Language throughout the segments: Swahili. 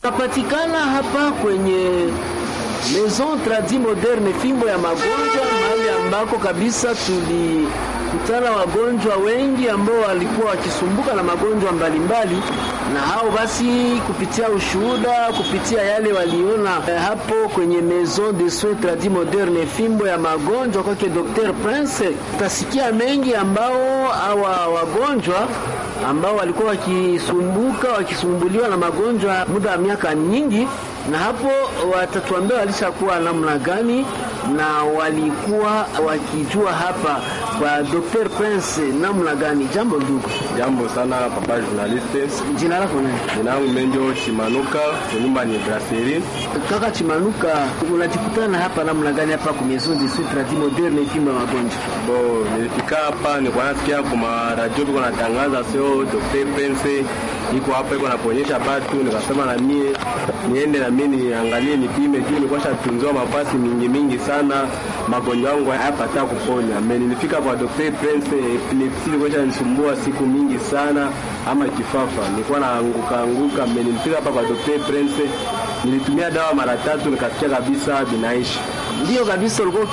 Napatikana hapa kwenye Maison Tradi Moderne, fimbo ya magonjwa, mahali ambako kabisa tulikutana wagonjwa wengi ambao walikuwa wakisumbuka na magonjwa mbalimbali, na hao basi, kupitia ushuhuda, kupitia yale waliona eh, hapo kwenye Maison de Soins Tradi Moderne, fimbo ya magonjwa kwake Dr. Prince, utasikia mengi ambao hawa wagonjwa ambao walikuwa wakisumbuka wakisumbuliwa na magonjwa muda wa miaka nyingi, na hapo watatuambia walishakuwa namna gani na walikuwa wakijua hapa kwa Dr. Prince namna gani. Jambo ndugu. Jambo sana papa journaliste. Jina lako nani? Jina langu Menjo Chimanuka, nyumba ni brasserie. Kaka Chimanuka, unajikutana hapa namna gani hapa kwa Maison de Soins Tradi Moderne fimbo ya magonjwa? Bo, nilifika hapa nilikuwa nasikia kwa radio biko natangaza sio Dr. Prince iko hapa iko naponyesha batu, nikasema na mie niende na mie niangalie nipime juu nilikuwa shatunziwa mafasi mingi mingi sana, magonjwa yangu hayapata kuponya. Me nilifika kwa Dr. Prince, epilepsi ilikuwa inanisumbua siku mingi sana, ama kifafa nilikuwa naanguka anguka. Me nilifika hapa kwa Dr. Prince, nilitumia dawa mara tatu, nikasikia kabisa binaishi Ndiyo kabisa, ulikuwa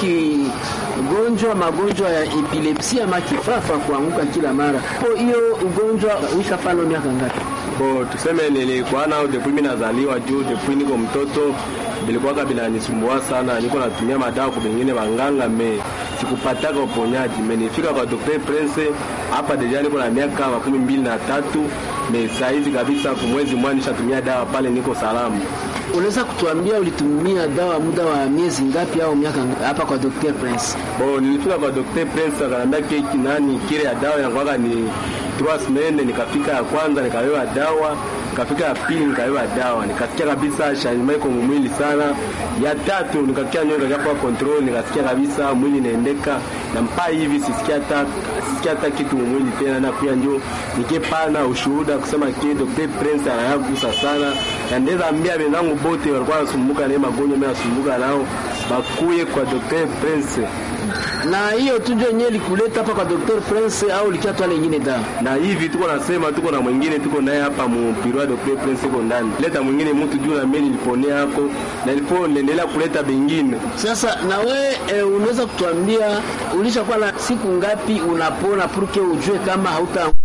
ukigonjwa magonjwa ya epilepsia ama kifafa, kuanguka kila mara. Kwa hiyo ugonjwa uishafano miaka ngapi? Bo, tuseme nilikuwa nao depuis mimi nazaliwa juu depuis niko mtoto bilikuwaka binanisumbua sana, niko natumia madawa kwa bengine banganga me sikupataka uponyaji. Menifika kwa Dr. Prince hapa deja niko na miaka makumi mbili na tatu me saizi kabisa kumwezi mmoja nishatumia dawa pale, niko salama. Unaweza kutuambia ulitumia dawa muda wa miezi ngapi au miaka ngapi hapa kwa Dr. Prince? Bo, nilifika kwa Dr. Prince akaniambia keki nani kile ya dawa inakuwaka ni trois semaines. Nikafika ya kwanza nikawewa dawa, nikafika ya pili nikawewa dawa, nikasikia kabisa changement iko mwili sana. Ya tatu nikakia nyoka kwa control, nikasikia kabisa mwili inaendeka na mpaa hivi sisikia hata sisikia hata kitu mwili tena, na pia ndio nikepana ushuhuda kusema kile Dr. Prince anayagusa sana, na ndeza ambia wenzangu bote walikuwa wanasumbuka na magonjwa mimi nasumbuka nao bakuye kwa Dr. Prince na hiyo tu ndio yenyewe likuleta hapa kwa Dr. Prince au likia tu nyingine dawa? Na hivi tuko nasema tuko na mwingine tuko naye hapa mu Pirwa Dr. Prince iko ndani. Leta mwingine mtu juu na mimi niliponea hapo na nilipo niendelea kuleta bengine. Sasa na we e, unaweza kutuambia ulishakuwa na siku ngapi unapona purke ujue kama hauta